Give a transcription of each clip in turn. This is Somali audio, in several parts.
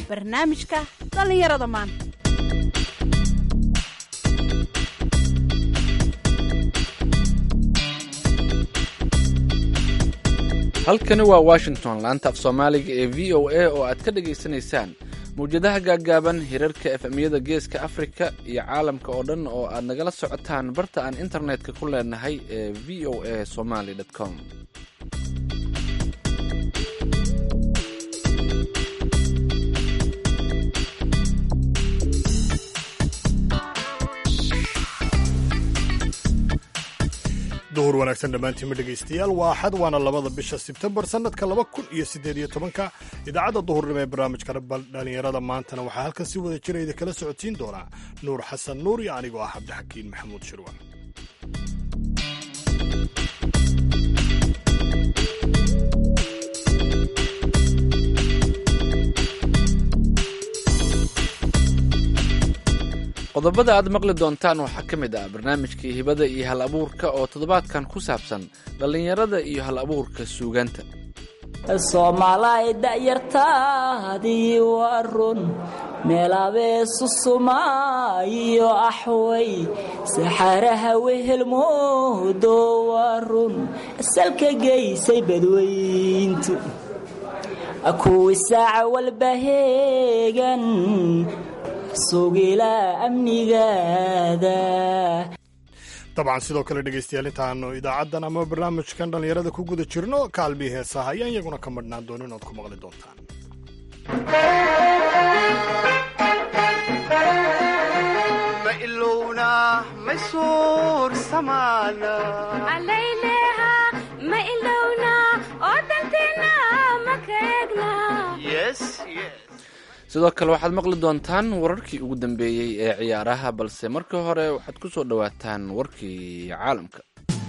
barnaamijka dhallinyarada maanta halkani waa washington laanta af soomaaliga ee v o a oo aad ka dhagaysanaysaan mawjadaha gaaggaaban hirarka efemyada geeska afrika iyo caalamka oo dhan oo aad nagala socotaan barta aan internetka ku leenahay ee v o a somaly com duhur wanaagsan dhammaantiinma dhegaystayaal waa axad waana labada bisha sebtembar sannadka laba kun iyo siddeed iyo tobanka idaacadda duhurnimo ee barnaamijka dhallinyarada maantana waxaa halkan si wada jira idin kala socotiin doonaa nuur xasan nuur iyo anigoo ah cabdixakiin maxamuud shirwan qodobada aad maqli doontaan waxaa ka mid ah barnaamijkii hibada iyo hal abuurka oo toddobaadkan ku saabsan dhallinyarada iyo hal abuurka suugaanta soomaalay da'yartaadii waa run meelaabee susuma iyo axway saxaaraha wehelmoodo waa run salka geysay badweyntu kuwi saaca walba heegan sugila amnigaada dabcan sidoo kale dhegaystayaal intaanu idaacaddan ama barnaamijkan dhallinyarada ku guda jirno kaalbii heesaha ayaan iyaguna ka madhnaan doono inaad ku maqli doontaan ma ilowna ma suur samaana alayleha ma ilowna oo danteena ma kaegna yes yes sidoo kale waxaad maqli doontaan wararkii ugu dambeeyey ee ciyaaraha balse markii hore waxaad ku soo dhowaataan warkii caalamka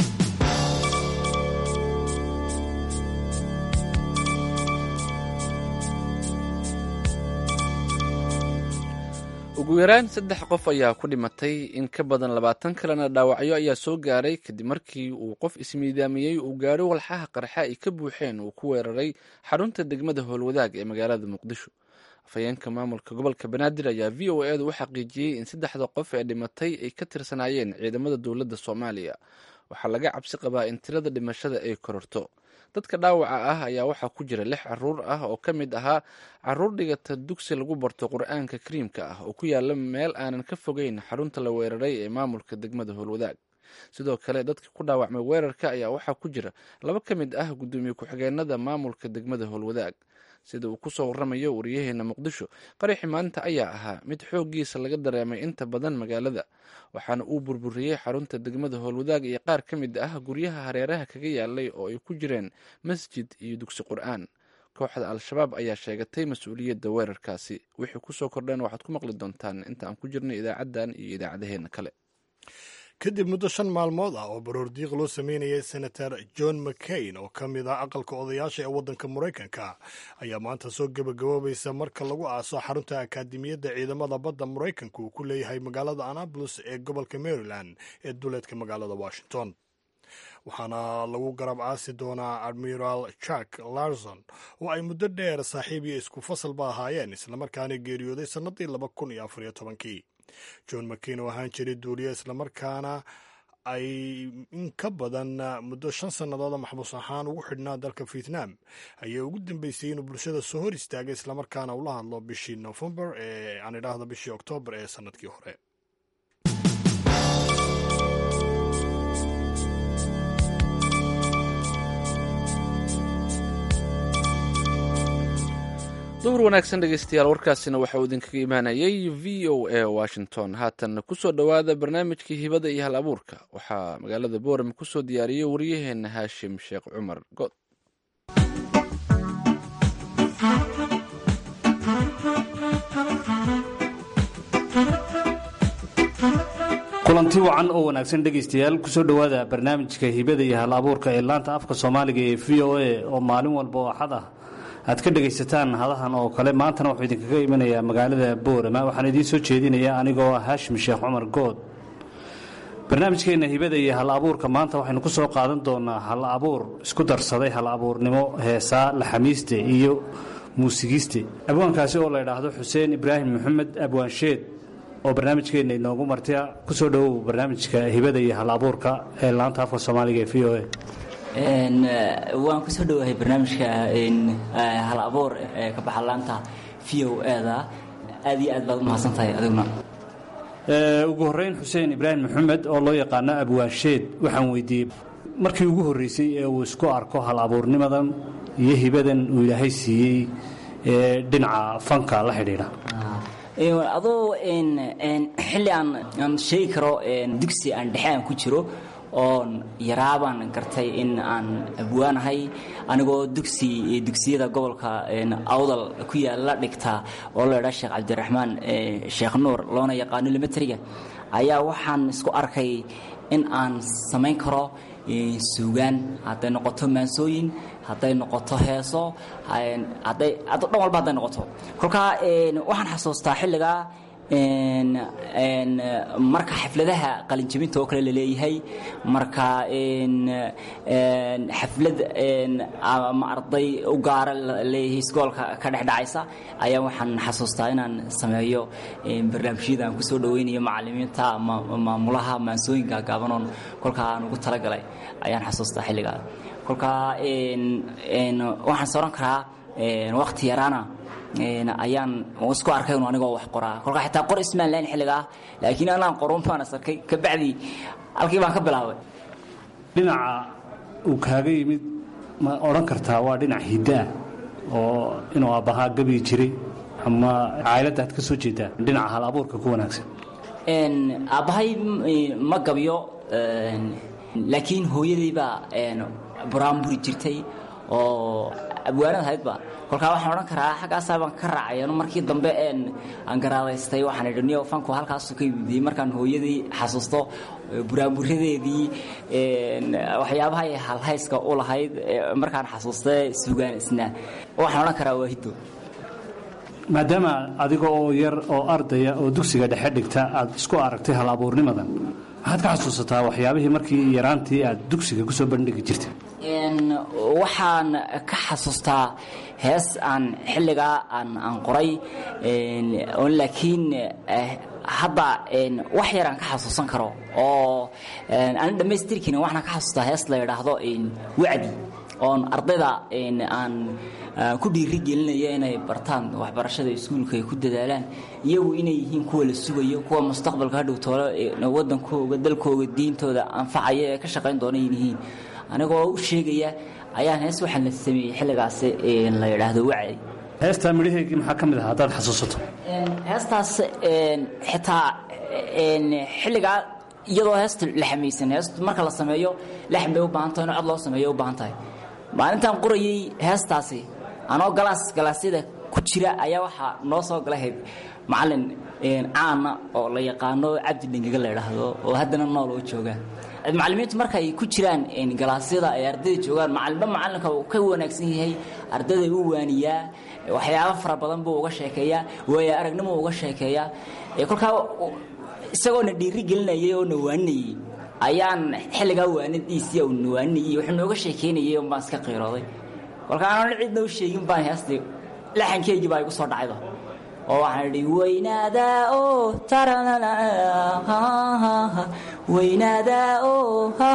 ugu yaraan saddex qof ayaa ku dhimatay in ka badan labaatan kalena dhaawacyo ayaa soo gaaray kadib markii uu qof ismiidaamiyey uu gaadho walxaha qarxa ay ka buuxeen uu ku weeraray xarunta degmada howlwadaag ee magaalada muqdisho afhayeenka maamulka gobolka banaadir ayaa v o edu u xaqiijiyey in saddexda qof ee dhimatay ay ka tirsanaayeen ciidamada dowladda soomaaliya waxaa laga cabsi qabaa in tirada dhimashada ay kororto dadka dhaawaca ah ayaa waxaa ku jira lix caruur ah oo ka mid ahaa caruur dhigata dugsi lagu barto qur-aanka kariimka ah oo ku yaala meel aanan ka fogeyn xarunta la weeraray ee maamulka degmada howlwadaag sidoo kale dadka ku dhaawacmay weerarka ayaa waxaa ku jira laba ka mid ah guddoomiye ku-xigeenada maamulka degmada howlwadaag sida uu kusoo waramayo wariyaheena muqdisho qaraxi maanta ayaa ahaa mid xooggiisa laga dareemay inta badan magaalada waxaana uu burburiyey xarunta degmada howlwadaag iyo qaar ka mid ah guryaha hareeraha kaga yaalay oo ay ku jireen masjid iyo dugsi qur-aan kooxda al-shabaab ayaa sheegatay mas-uuliyadda weerarkaasi wixii kusoo kordheen waxaad ku maqli doontaan inta aan ku jirnay idaacaddan iyo idaacadaheena kale kadib muddo shan maalmood ah oo baroordiiq loo sameynayay senator john mccain oo ka mid ah aqalka odayaasha ee waddanka maraykanka ayaa maanta soo gebagaboobaysa marka lagu aaso xarunta akaademiyadda ciidamada badda maraykanka uu ku leeyahay magaalada annapolis ee gobolka maryland ee duleedka magaalada washington waxaana lagu garab aasi doonaa admiral jack larson oo ay muddo dheer saaxiib iyo isku fasalba ahaayeen islamarkaana geeriyooday sannadii laba kun iyo afariyo tobankii john mccain oo ahaan jiray duuliye islamarkaana ay in ka badan muddo shan sannadood maxbuus ahaan ugu xidhnaa dalka vietnam ayaa ugu dambeysay inuu bulshada soo hor istaagay islamarkaana ula hadlo bishii nofembar ee aan idhaahdo bishii oktoobar ee sannadkii hore duhur wanaagsan dhegeystayaal warkaasina waxa uu idinkaga imaanayay v o a washington haatan kusoo dhowaada barnaamijkii hibada iyo hal abuurka waxaa magaalada boorem kusoo diyaariyey waryaheena haashim sheekh cumar good kulanti wacan oo wanaagsan dhegaystayaal kusoo dhowaada barnaamijka hibada iyo hal abuurka ee laanta afka soomaaliga ee v o a oo maalin walba oo axad ah aad ka dhegaysataan hadahan oo kale maantana wuxuu idinkaga imanayaa magaalada boorama waxaan idiin soo jeedinayaa anigoo ah haashim sheekh cumar good barnaamijkeenna hibada iyo hal abuurka maanta waxaynu ku soo qaadan doonaa hal abuur isku darsaday hal abuurnimo heesaa laxamiiste iyo muusigiiste abwaankaasi oo la idhaahdo xuseen ibraahim maxamed abwaansheed oo barnaamijkeenna inoogu martaya ku soo dhowow barnaamijka hibada iyo hal abuurka ee laanta afka soomaaliga ee v o a waan kusoo dhowahay barnaamijka hal abuur ee ka baxa laanta v o eda aad iyo aad baad u mahadsan tahay adiguna ugu horreyn xuseen ibraahim maxamed oo loo yaqaano abwaansheed waxaan weydiiyey markii ugu horreysay ee uu isku arko hal abuurnimadan iyo hibadan uu ilaahay siiyey ee dhinaca fanka la xidhiidha aduu xilli aan aan sheegi karo dugsi aan dhexe aan ku jiro oon yaraabaan gartay in aan abwaanahay anigoo dugsi dugsiyada gobolka awdal ku yaalla dhigta oo la idhaa sheekh cabdiraxmaan sheekh nuur loona yaqaano limatriga ayaa waxaan isku arkay in aan samayn karo suugaan hadday noqoto maansooyin hadday noqoto heeso hadday dhan walba hadday noqoto kolkaa waxaan xasuustaa xilligaa marka xafladaha qalinjabinta oo kale laleeyahay marka xaflad ama arday u gaara laleeyahay isgoolka ka dhex dhacaysa ayaa waxaan xasuustaa inaan sameeyo barnaamijyada aan kusoo dhaweynayo macalimiinta ama maamulaha maansooyinka gaabanoon kolkaa aan ugu talagalay ayaan xasuustaa xilligaa kolkaa waxaan soran karaa waqti yaraana ayaan isku arkay un anigoo wax qoraa kolkaa xitaa qor ismaan lahayn xilligaa laakiin anaan qorun baan is arkay kabacdi halkii baan ka bilaabay dhinaca uu kaaga yimid ma odhan kartaa waa dhinac hiddaa oo inuu aabbahaa gabi jiray ama caailadaad ka soo jeedaa dhinaca hal abuurka ku wanaagsan aabbahay ma gabyo laakiin hooyadii baa buraanburi jirtay oo abwaanad ahaydba kolkaa waxaan odhan karaa xaggaasaa baan ka raacay anu markii dambe aan garaadaystay waxaan idhi niyo fanku halkaasu ka yimidiyey markaan hooyadii xasuusto buraanburadeedii waxyaabaha ay halhayska u lahayd markaan xasuustay sugaan isna waxaan odhan karaa waa hiddo maadaama adiga oo yar oo ardaya oo dugsiga dhexe dhigta aad isku aragtay hal abuurnimadan maxaad ka xasuusataa waxyaabihii markii yaraantii aad dugsiga ku soo bandhigi jirtay waxaan ka xasuustaa hees aan xilligaa aan qoray laakiin hadda wax yar aan ka xasuusan karo oo aan dhammaystirkin waxaan ka xasuustaa hees la yidhaahdo wacdi oon ardayda aan ku dhiiri gelinaya inay bartaan waxbarashada iskuulka ay ku dadaalaan iyagu inay yihiin kuwa la sugayo kuwa mustaqbalka hadhow toole wadankooga dalkooga diintooda anfacaya ee ka shaqayn doona yihiin anigoo u sheegaya ayaan hees waxaan la sameeyey xilligaasi la yidhaahdo wacdi heestaa midhaheegii maxaa ka mid ah haddaad xasuusato heestaas xitaa xilligaa iyadoo heesta la xamaysan heest marka la sameeyo laxm bay u baahan tahay in cod loo sameeyo u baahan tahay maalintaan qorayey heestaasi anoo galaas galaasyada ku jira ayaa waxaa noo soo galahayd macalin caana oo la yaqaano cabdi dhengaga la idhaahdo oo haddana nool oo jooga macalimiintu marka ay ku jiraan galaasyada ay ardayda joogaan macalinba macalinka uu ka wanaagsan yahay ardayda u waaniyaa waxyaabo fara badan buu uga sheekeeyaa waaya aragnimo uga sheekeeyaa kolkaa isagoona dhiiri gelinayay oo na waaninayey ayaan xilligaa waanadiisii na waaninayey wuxuu nooga sheekeynayay un baan iska qiirooday kolkaa aanan cidna u sheegin baan heestii laxankeygii baa igu soo dhacayba oo waxaan idhi weynaadaa oo taranana weynaadaa oo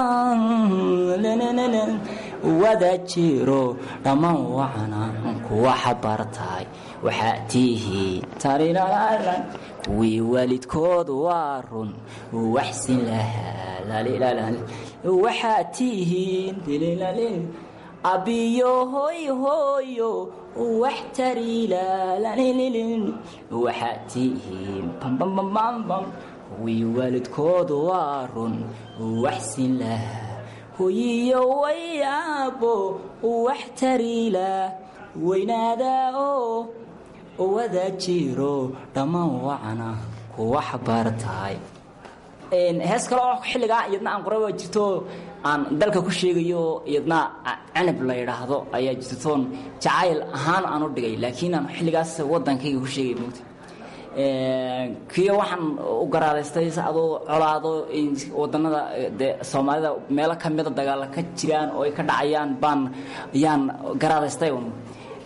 wada jiro dhammaan wacana kuwa xabartahay waxaa tiihiin tarinaalan kuwii waalidkood waa run waxsin lahaa waxaa tiihiin abiyo hoy hooyo wax tariilaalanililin waxaa tihiin bambambambambam kuwii waalidkood waa run waxsin lahaa hoyiyo way aabbo wax tariilaa weynaadaa oo wada jiro dhammaan wacana kuwa xabaartahay hees kale oo xilligaa iyadna aan qoray waa jirto aan dalka ku sheegayo iyadna canab la yidhaahdo ayaa jirtoon jacayl ahaan aan u dhigay laakiin aan xilligaas wadankayga ku sheegay mogta kiyo waxaan u garaadaystay adoo colaado wadanada de soomaalida meelo kamida dagaala ka jiraan oo ay ka dhacayaan baan ayaan garaadaystay un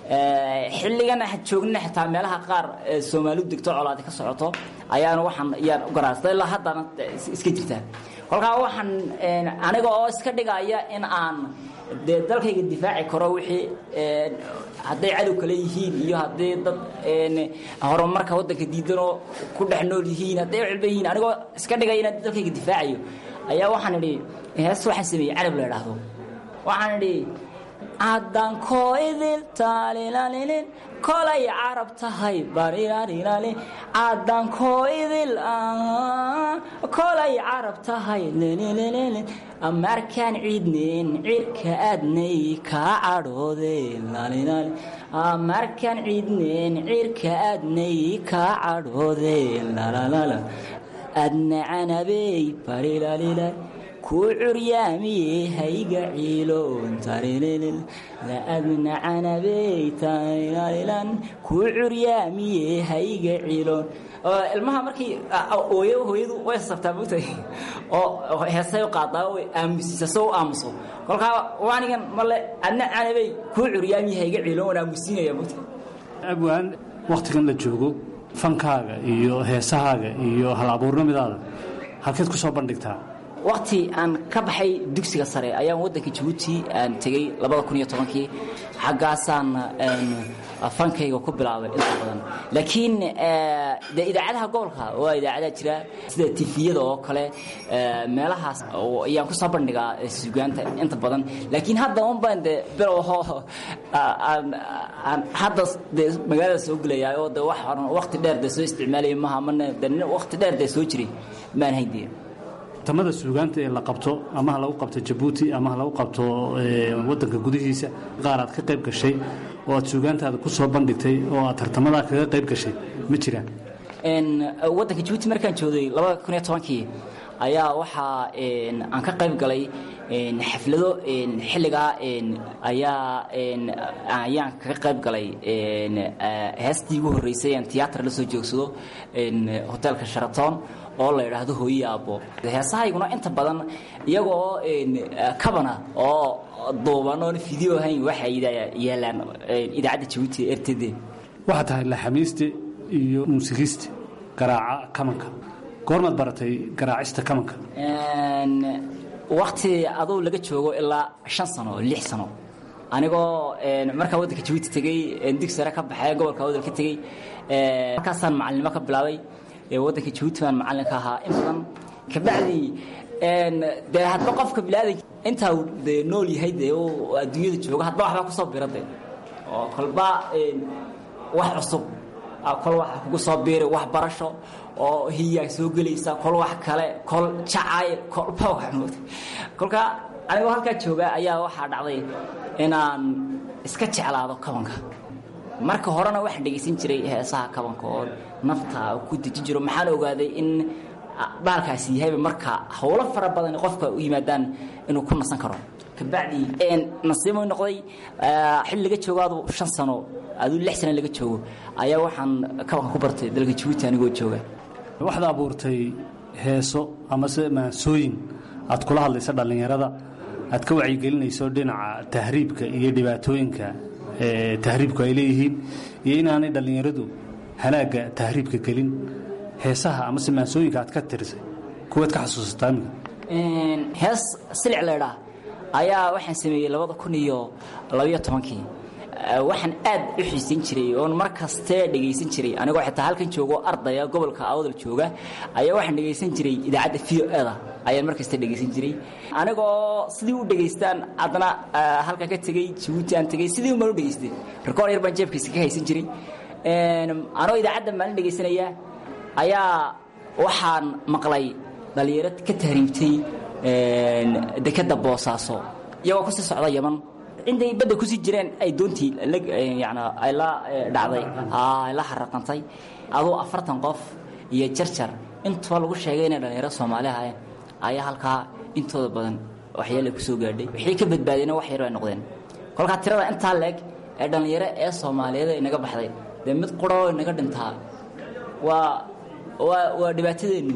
xilligan aan joognina xitaa meelaha qaar ee soomaalidu degto colaadi ka socoto ayaana waxaan yaan u garaastay ilaa haddana iska jirtaa kolkaa waxaan aniga oo iska dhigaya in aan dee dalkayga difaaci karo wixii hadday cadow kale yihiin iyo hadday dad horumarka waddanka diidanoo ku dhex nool yihiin hadday cilba yihiin anigoo iska dhigaya inaan dalkayga difaacayo ayaa waxaan idhi hees waxaan sameeyey carab la idhaahdo waxaan idhi caddankoo idil taalilalilin kolay carab tahay barilalilalin caddankoo idil kolay carab tahay lililililin markaan ciidneen cirka aadnay kaa cadhoode lalilali markaan ciidneen cirka aadnay kaa cadhoode lalalala adna canabey barilalilal ku curyaamiye hayga ciiloon tarililil laadna canabey tarilalilan ku curyaamiye hayga ciiloon ilmaha markii ooyo hooyadu way sasabtaa mogtahay oo heesay u qaadaa way aamusisa soo u aamuso kolkaa waanigan male adna canabey ku curyaamiye hayga ciiloon waan aamusiinaya mogtahay abwaan wakhtigan la joogo fankaaga iyo heesahaaga iyo hal abuurnimidaada halkeed ku soo bandhigtaa wakti aan ka baxay dugsiga sare ayaan waddanka jabuuti aan tegey labada kun iyo tobankii xaggaasaan fankayga ku bilaabay inta badan laakiin de idaacadaha gobolka waa idaacadaha jira sida tifiyada oo kale meelahaas ayaan ku soo bandhigaa sugaanta inta badan laakiin hadda un baan de bilow aan hadda de magaalada soo gelayaa oo de wax horan wakti dheer de soo isticmaalaya maha mana de wakti dheer de soo jiray maan hayn tamada suugaanta ee la qabto ama ha lagu qabto jabuuti ama ha lagu qabto wadanka gudihiisa qaar aad ka qayb gashay oo aad suugaantaada ku soo bandhigtay oo aad tartamadaa kaga qayb gashay ma jiraan waddanka jabuuti markaan joogay labada kun iyo tobankii ayaa waxaa aan ka qayb galay xaflado xilligaa ayaa ayaan kaga qayb galay heestii ugu horreysay aan tiyaatar la soo joogsado hoteelka sharaton oo la idhaahdo hooyi aabbo heesahayguna inta badan iyagoo kabana oo duuban oon fideo ahayn waxay yaalaan idaacadda jabuuti r t d waxaa tahay laxamiiste iyo muusikiiste garaaca kamanka goormaad baratay garaacista kamanka wakti aduu laga joogo ilaa shan sano lix sano anigoo markaa waddanka jabuuti tegey dig sare ka baxay gobolka wadal ka tegey markaasaan macalinimo ka bilaabay waddanka jabuuti baan macallinka ahaa in badan kabacdi dee hadba qofka bilaadan intaa de nool yahay dee adduunyada jooga hadba waxbaa kusoo bira de oo kolba wax cusub kol waxa kugu soo biiray wax barasho oo hiyaa soo gelaysa kol wax kale kol jacayl kolba wax moogta kolka anigoo halkaa jooga ayaa waxaa dhacday inaan iska jeclaado kabanka marka horena waxaan dhegaysan jiray heesaha kabanka oo nafta ku dejin jiro maxaan ogaaday in baalkaasi yahayba marka howlo fara badan qofka u yimaadaan inuu ku nasan karo kabacdi nasiimo noqday xilli laga joogo adu shan sano aduu lix sano laga joogo ayaa waxaan kabanka ku bartay dalka jabuuti anigoo jooga waxaad abuurtay heeso amase maansooyin aad kula hadlaysa dhallinyarada aad ka wacyigelinayso dhinaca tahriibka iyo dhibaatooyinka tahriibku ay leeyihiin iyo inaanay dhallinyaradu halaagga tahriibka gelin heesaha amase maansooyinka aad ka tirisay kuwaad ka xasuusataa imika hees silic laydhaa ayaa waxaan sameeyey labada kun iyo labayo tobankii waxaan aad u xiisan jiray oon mar kaste dhegaysan jiray anigoo xitaa halkan joogo ardaya gobolka awdal jooga ayaa waxaan dhegaysan jiray idaacadda v o eda ayaan mar kasta dhegaysan jiray anigoo sidii u dhegaystaan haddana halkan ka tegey jabuuti aan tegey sidii umaan u dhegaystay rikoor yar baan jeebkiisa ka haysan jiray anoo idaacadda maalin dhegaysanaya ayaa waxaan maqlay dhallinyaro ka tahriibtay dekadda boosaaso iyagoo kusii socda yaman intay badda kusii jireen ay doontii yani ay la dhacday ay la haraqantay aduu afartan qof iyo jarjar intuba lagu sheegay inay dhallinyaro soomaali ahayn ayaa halkaa intooda badan waxyaala ku soo gaadhay wixii ka badbaadeen wax yar ay noqdeen kolkaa tirada intaa leeg ee dhallinyaro ee soomaaliyeed inaga baxday dee mid quroo inaga dhintaa waa waa waa dhibaatadeennu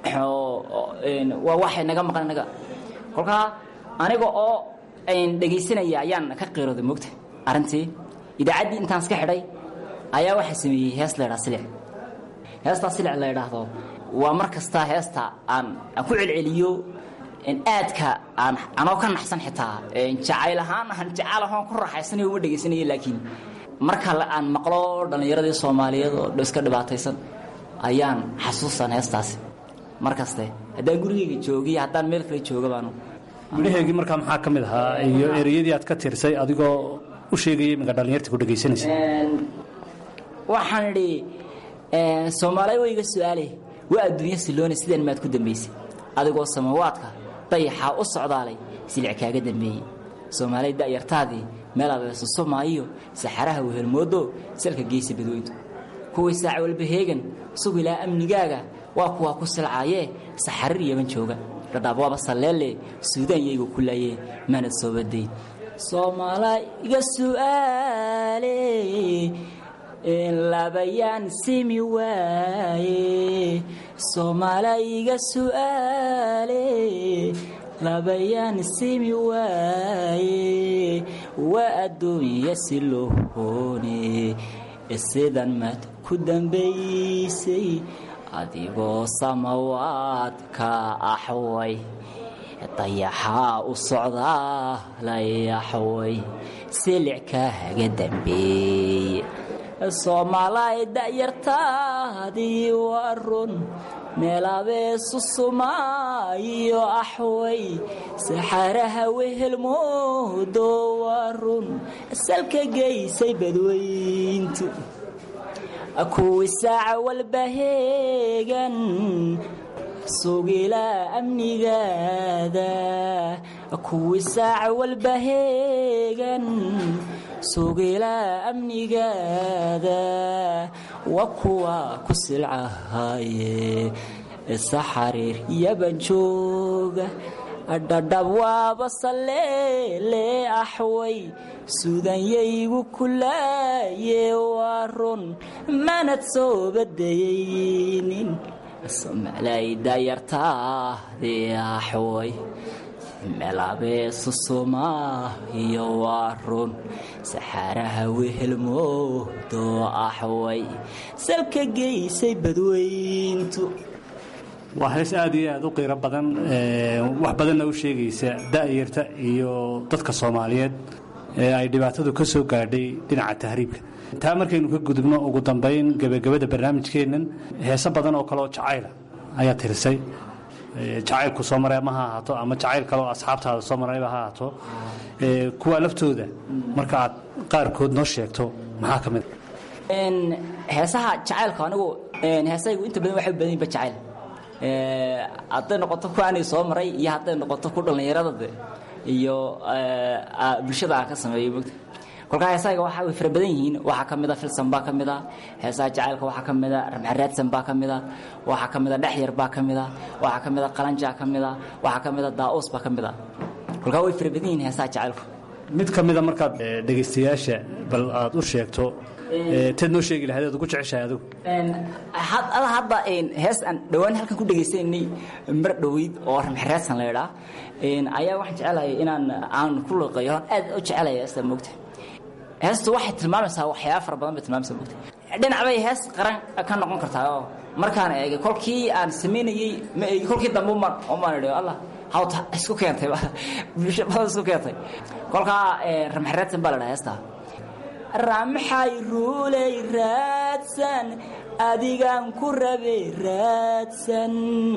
waa waxay naga maqan inaga kolkaa aniga oo dhegaysanaya ayaan ka qiirooday moogta arrintii idaacaddii intaan iska xidhay ayaa waxaa sameeyey hees la ydhaha silic heestaa silic la ydhaahdo waa mar kasta heesta aan aan ku celceliyo aadka aan anoo ka naxsan xitaa jacayl ahaan aan jacayl ahaan ku raaxaysanayo uma dhegaysanaya laakiin marka aan maqlo dhallinyaradii soomaaliyeed oo iska dhibaataysan ayaan xasuustan heestaasi mar kaste haddaan gurigeyga joogiyo haddaan meel kale jooga baanu midhaheegii markaa maxaa ka mid ahaa iyo ereyadii aad ka tirsay adigoo u sheegaya iminka dhallinyarta ku dhegaysanaysa waxaan idhi soomaaliya wayga su-aale waa adduunya siloone sideen maad ku dambaysay adigoo samawaadka dayaxaa u socdaalay silic kaaga dambeeyey soomaaliya da'yartaadii meel abeesuso maayo saxaraha wehelmoodo salka geysa badweyntu kuwii saac walba heegan sug ilaa amnigaaga waa kuwaa ku silcaayee saxarir yaban jooga dhadhaab waaba salleelle suudaan yaygu ku laayee maanad soo badayn soomaala iga su'aale labayaan simi waaye soomaala iga su'aale labayaan simi waaye waa adduunya si loo hoone sidan maad ku dambaysay adigoo samawaadka axway dayaxaa u socdaa layaxway silic kaaga dambeeye soomaalay da'yartaadii waa run meelabeesusumaayo axway saxaraha wehelmoodo waa run salka geysay badweyntu kuwii saaca walba heegan sugilaa amnigaada kuwii saaca walba heegan sugilaa amnigaada waa kuwa ku silcahaye saxariir yaban jooga dhadhab waaba salleele axway suudanyaygu kulaaye waa run manad soo badayaynin somalay dayartaadii axway meelabeesusuma iyo waa run saxaaraha wehelmoodo axway salka geysay badweyntu waa hees aad iyo aad u qiiro badan wax badanna u sheegaysa da'yarta iyo dadka soomaaliyeed ee ay dhibaatadu ka soo gaadhay dhinaca tahriibka taa markaynu ka gudubno ugu dambayn gebagabada barnaamijkeennan heese badan oo kaleoo jacayla ayaa tirisay jacaylku soo maray ama ha ahaato ama jacayl kale oo asxaabtaada soo marayba ha ahaato kuwa laftooda marka aad qaarkood noo sheegto maxaa ka mid heesaha jacaylku anigu heesaygu inta badan waxay u badan yihin ba jacayl hadday noqoto ku anay soo maray iyo hadday noqoto ku dhallinyaradade iyo bulshada aan ka sameeyo mogta kolkaa heesayga waxa way fara badan yihiin waxaa ka mida filsan baa ka mida heesaha jacaylka waxaa ka mida ramxaraadsan baa ka mida waxaa ka mida dhexyar baa ka mida waxaa ka mida qalanjaa ka mida waxaa ka mida daa'uus baa ka mida kolkaa way fara badan yihiin heesaha jacaylku mid ka mida markaad dhegaystayaasha bal aad u sheegto teed noo sheegi lahayd aad ugu jeceshahay adigu ada hadda hees aan dhowaan halkan ku dhegaysanay mar dhoweyd oo ramxaraadsan la idhaa ayaa waxaan jecelahay inaan aan ku liqayo aad u jecelaya heesta moogta heestu waxay tilmaamaysaa waxyaaba fara badan bay tilmaamaysaa moogta dhinac bay hees qaran ka noqon kartaa oo markaan eegay kolkii aan samaynayey ma eegi kolkii dambe umaan umaan idhi allah hawta isku keentay bulsho badan isku keentay kolkaa ramxaraadsan baa la dhaha heestaa ramxay ruuley raadsan adigaan ku rabe raadsan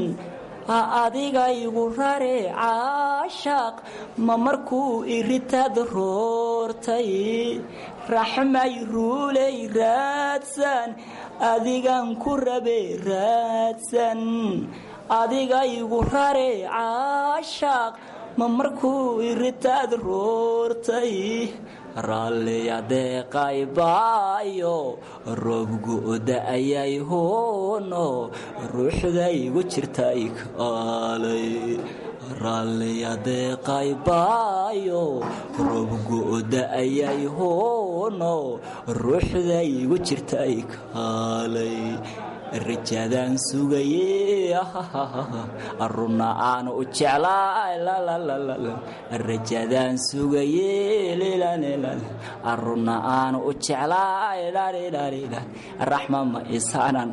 adigaygu rare caashaq ma markuu iritaad roortay raxmay ruuley raadsan adigaan ku rabe raadsan adigaygu rare caashaq ma markuu iritaad roortay raalliyadeeqaybaayo roobgu da'ayay hoono ruuxdaygu jirtay kaalay raalliyadeeqaybaayo roobgu da'ayay hoono ruuxdaygu jirtay kaalay rajadaan sugaye runna aan u jeclaay rajadaan sugaye runna aan u jeclaay raxma ma isanan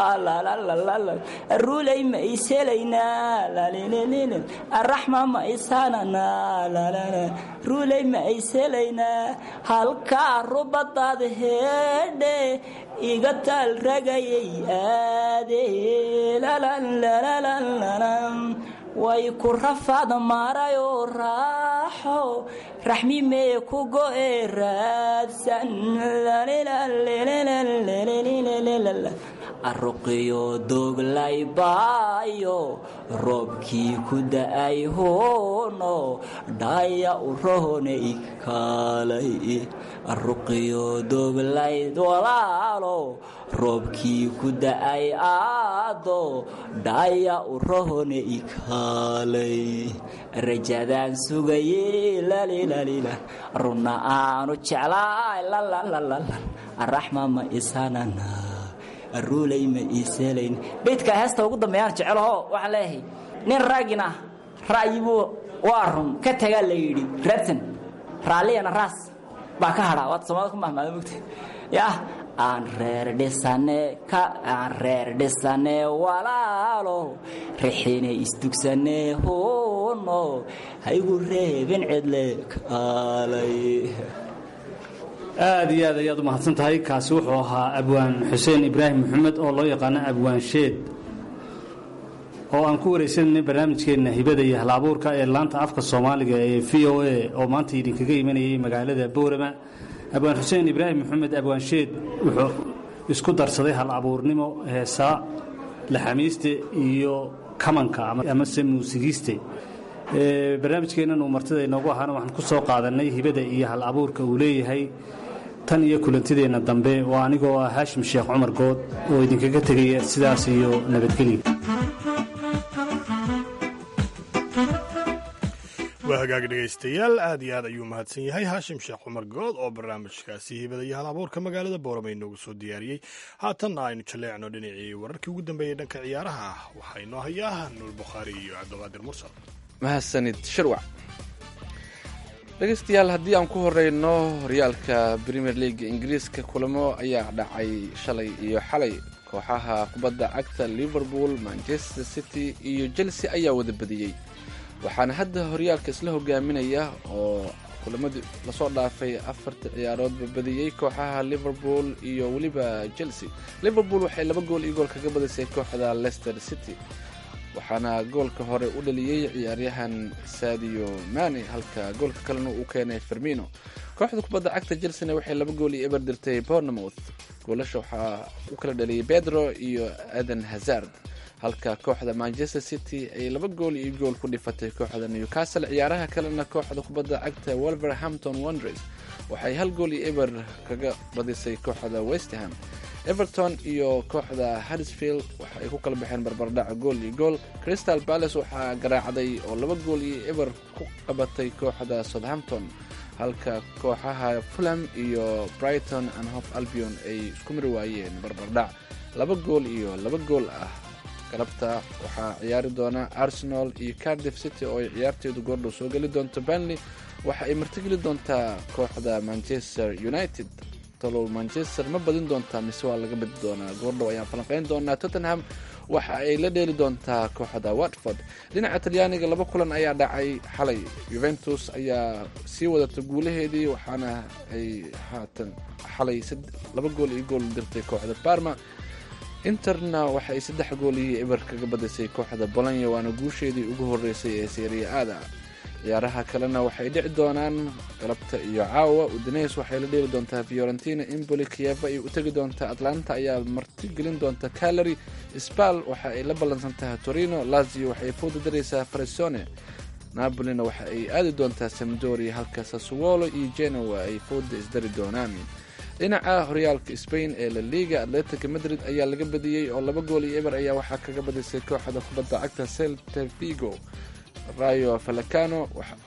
rulay ma iselaynaa raxma ma isanan rulay ma iselaynaa halkaa rubadaad heedhe iga taal ragayay aade way ku rafaad marayoo raaxo raxmi mee ku go'e raadsan aruqiyo dooglay baayo roobkii ku da'ay hoono dhaya u rohonay kaalay aruqiyo dooglay walaalo roobkii ku da'ay aado dhaya u rohonay kaalay rajadaan sugaye lalilalila runna aanu jeclaay raxma ma isanana ruulay ma iiselayn beydka heesta ugu dambeeyaan jecelaho waxaan leeyahay nin raggina ra'yibuu waa run ka tagaa la yidhi raadsan raalliyana raas baa ka hadhaa waad soomaalida ku mahmaada mogta yah aan reer dhisane ka aan reer dhisane walaalo rixine isdugsane hoono haygu reebin cidle kaalay aad iyo aad ayaad u mahadsan tahay kaasi wuxuu ahaa abwaan xuseen ibraahim maxamed oo loo yaqaano abwaan sheed oo aan ku waraysanayna barnaamijkeenna hibada iyo hal-abuurka ee laanta afka soomaaliga ee v o a oo maanta idinkaga imanayay magaalada boorama abwaan xuseen ibraahim maxamed abwaan sheed wuxuu isku darsaday hal abuurnimo heesaa laxamiiste iyo kamanka amase muusigiiste barnaamijkeennan uu martida inoogu ahaana waxaan ku soo qaadanay hibada iyo hal abuurka uu leeyahay tan iyo kulantideenna dambe waa anigoo ah haashim sheekh cumar good oo idinkaga tegaya sidaas iyo nabadgelya waa hagaag dhegaystayaal aad iyo aad ayuu mahadsan yahay haashim sheekh cumar good oo barnaamijkaasi hibada iyo hal abuurka magaalada boorama inoogu soo diyaariyey haatanna aynu jaleecno dhinacii wararkii ugu dambeeyey dhanka ciyaaraha waxaa inoo hayaa nuur bukhaari iyo cabdiqaadir mursal mahadsanid shirwac dhegaystayaal haddii aan ku horeyno horyaalka premier leaga ingiriiska kulamo ayaa dhacay shalay iyo xalay kooxaha kubadda cagta liverpool manchester city iyo chelsea ayaa wada badiyey waxaana hadda horyaalka isla hogaaminaya oo kulamadii lasoo dhaafay afarta ciyaaroodba badiyey kooxaha liverpool iyo weliba chelsea liverpool waxay laba gool iyo gool kaga badisay kooxda leicester city waxaana goolka hore u dhaliyey ciyaaryahan sadio mane halka goolka kalena uu keenay fermino kooxda kubadda cagta chelsena waxay laba gool iyo eber dirtay bournemouth goolasha waxaa u kala dhaliyey pedro iyo aden hazard halka kooxda manchester city ay laba gool iyo gool ku dhifatay kooxda newcastle ciyaaraha kalena kooxda kubadda cagta wolverhampton wonders waxay hal gool iyo eber kaga badisay kooxda westham everton iyo kooxda harisfield waxa ay ku kala baxeen barbardhaca gool iyo gool crystal palace waxaa garaacday oo laba gool iyo eber ku qabatay kooxda southampton halka kooxaha fulham iyo brighton and hof albion ay isku mari waayeen barbardhac laba gool iyo laba gool ah galabta waxaa ciyaari doona arsenal iyo cardiff city oo ay ciyaarteedu goordhow soo geli doonto banley waxa ay martigeli doontaa kooxda manchester united talow manchester ma badin doontaa mise waa laga badi doonaa goordhow ayaan falanqeyn doonaa tottenham waxa ay la dheeli doontaa kooxda watford dhinaca talyaaniga laba kulan ayaa dhacay xalay juventus ayaa sii wadata guulaheedii waxaana ay haatan xalay laba gool iyo gool dirtay kooxda barma interna waxa ay saddex gool iyo eber kaga badisay kooxda bolonya waana guusheedii ugu horeysay ee seeriya aada ciyaaraha kalena waxay dhici doonaan galabta iyo caawa udanes waxay la dheeli doontaa fiorentina imboli kieva ay u tegi doontaa atlanta ayaa martigelin doonta calary sbal waxa ay la ballansan tahay torino lazio waxay fooda daraysaa farisone napolina waxa ay aadi doontaa samdori halka sasuolo iyo genoa ay fooda isdari doonaan dhinaca horyaalka spain ee la liga atletica madrid ayaa laga badiyey oo laba gool iyo eber ayaa waxaa kaga badisay kooxda kubadda cagta celta vigo rayo falacano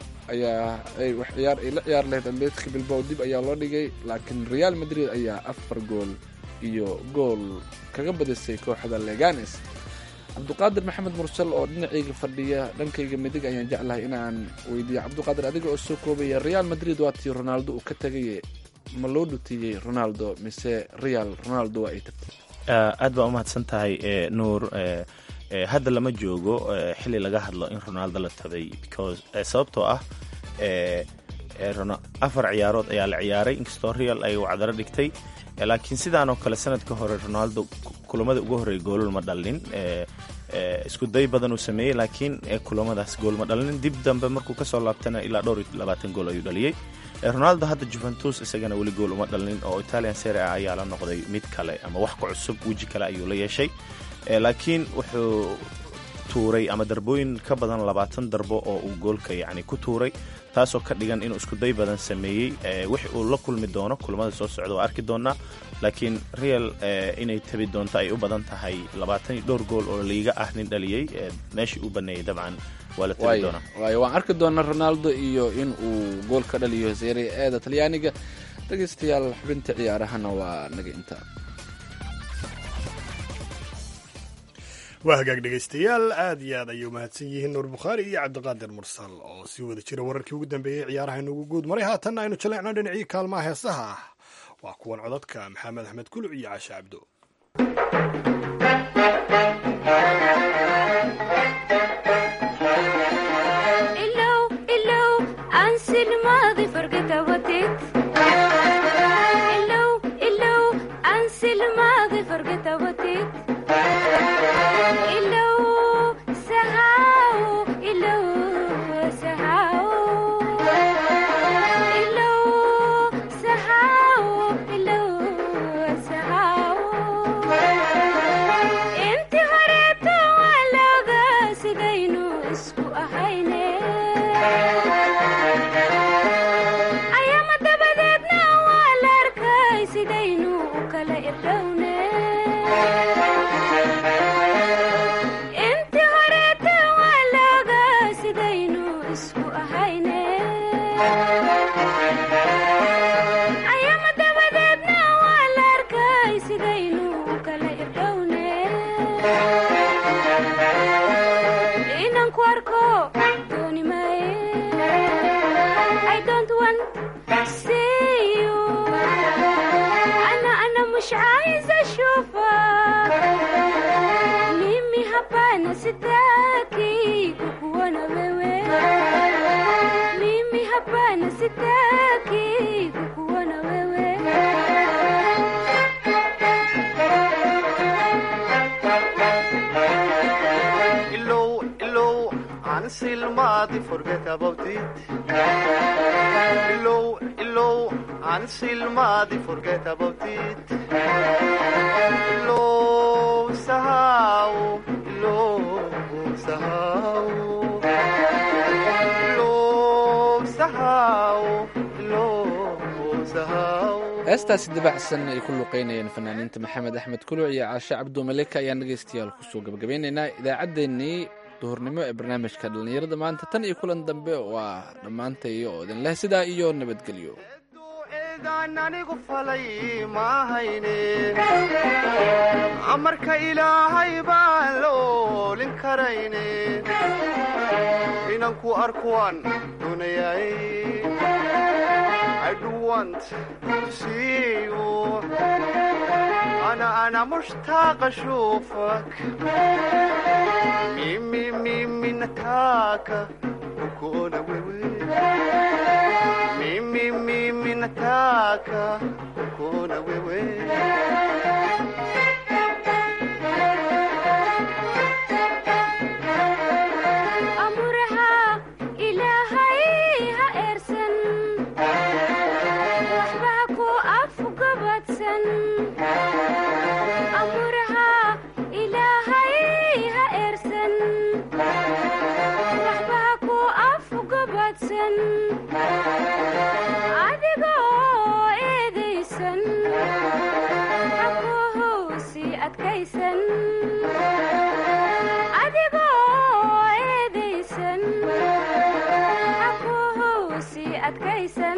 ayaa ciyaar ay la ciyaar lahayd atletica bilbow dib ayaa loo dhigay laakiin real madrid ayaa afar gool iyo gool kaga badisay kooxda leganes cabduqaadir maxamed mursal oo dhinacayga fadhiya dhankayga midig ayaan jeclahay inaan weydiiyo cabduqaadir adiga oo soo koobaya real madrid waatii ronaldo uu ka tegay ma loo dhutiyey ronaldo mise real ronaldo waa ay tagtay aad baa umahadsan tahay nuur hadda lama joogo xili laga hadlo in ronaldo la tabay because sababtoo ah afar ciyaarood ayaa la ciyaaray inkastoo real ay wacdaro dhigtay laakiin sidaanoo kale sanadka hore ronaldo kulamada ugu horreeya goolol ma dhalin isku day badan uu sameeyey laakiin kulamadaas gool ma dhalin dib dambe markuu kasoo laabtana ilaa dhowr iyo labaatan gool ayuu dhaliyey ronaldo hadda juventus isagana weli gool uma dhalin oo italian sere a ayaa la noqday mid kale ama wax ka cusub weji kale ayuu la yeeshay laakiin wuxuu tuuray ama darbooyin ka badan labaatan darbo oo uu goolka yacni ku tuuray taasoo ka dhigan inuu iskuday badan sameeyey wix uu la kulmi doono kulamada soo socda waa arki doonaa laakiin real inay tabi doonto ay u badan tahay labaatan iyo dhowr gool oo liiga ah nin dhaliyey meeshii uu baneeyey dabcan waa la tabi doonaa waayo waan arki doonaa ronaldo iyo in uu gool ka dhaliyo serie eeda talyaaniga dhegaystayaal xubinta ciyaarahana waa naga intaa waa hagaag dhegaystayaal aad iyo aad ayay umahadsan yihiin nuur bukhaari iyo cabdiqaadir mursal oo sii wada jira wararkii ugu dambeeyey ciyaaraha inugu guud maray haatanna aynu jaleecno dhinacii kaalmaha heesaha ah waa kuwan codadka maxamed axmed kuluc iyo caashe cabdo heestaasi dabacsan ay ku luqeynayeen fanaaniinta maxamed axmed kuluc iyo caashe cabdu maleka ayaan dhegaystayaal kusoo gabagabeynaynaa idaacaddeenii duhurnimo ee barnaamijka dhallinyarada maanta tan iyo kulan dambe waa dhammaantay oo idin leh sidaa iyo nabadgelyo anigu falay maahayne amarka ilaahay baan la oolin karayne inanku arkuwaan doonayay أنا أنا مشتاق أشوفك ميمي ميمي نتاكا وكونا ويوي ميمي ميمي نتاكا وكونا ويوي adkaysan